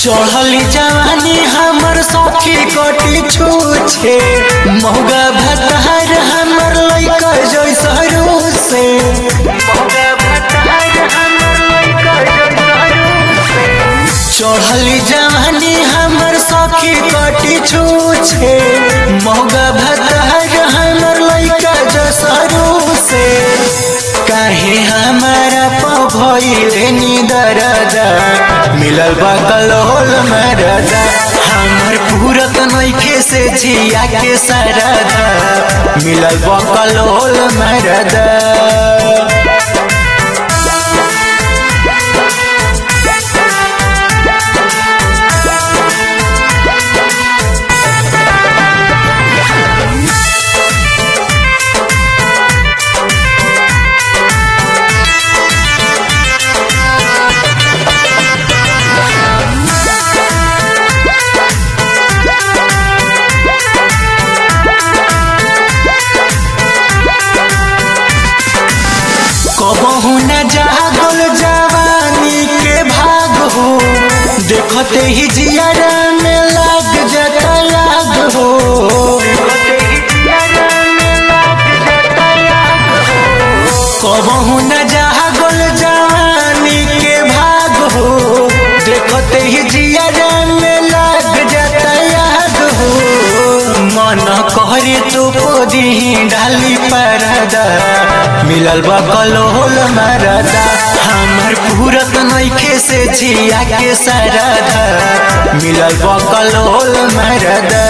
चढ़ली जवानी हमर सखी कटी छूछे मौगा भतार हमर लइका जैसा रूसे मौगा भतार हमर लइका जैसा रूसे चढ़ली जवानी हमर सखी कटी छूछे मौगा भतार हमर लइका जैसा रूसे काहे हमारा पभइले निदरदा मिलल बा कलोल मरदा हमर पूरत नइखे से जिया के सरदा मिलल बा कलोल मरदा कबहू न जागल जवानी के भाग हो देखते ही जियारा में लाग जाता याद हो कबहू न जागल जवानी के भाग हो देखते ही जियारा में लाग जाता याद हो मन करे तो पोदी डाली परदा मिलल बा कलोल मरदा हमर पूरत नइखे से जिया के सरदा मिलल बा कलोल मरदा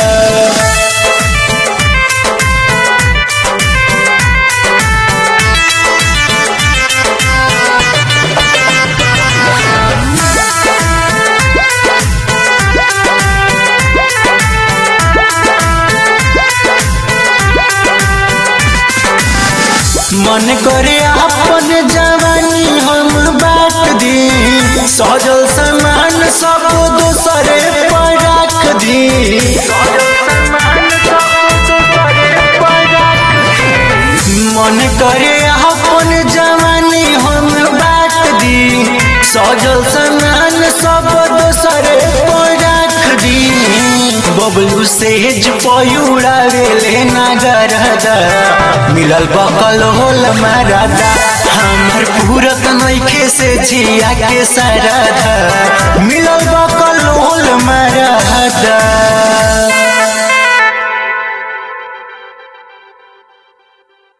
मन करे अपन जवानी हम बांट दी सजल सामान सब दूसरे पर रख दी मन करे अपन जवानी हम बांट दी सजल सामान सब दूसरे पर रख दी बबलू सेज पयुड़ावेले नगरदा मिलल बकल होल मरदा हमर पूरत नइखे से जिया के सरदा मिलल बकल होल मरदा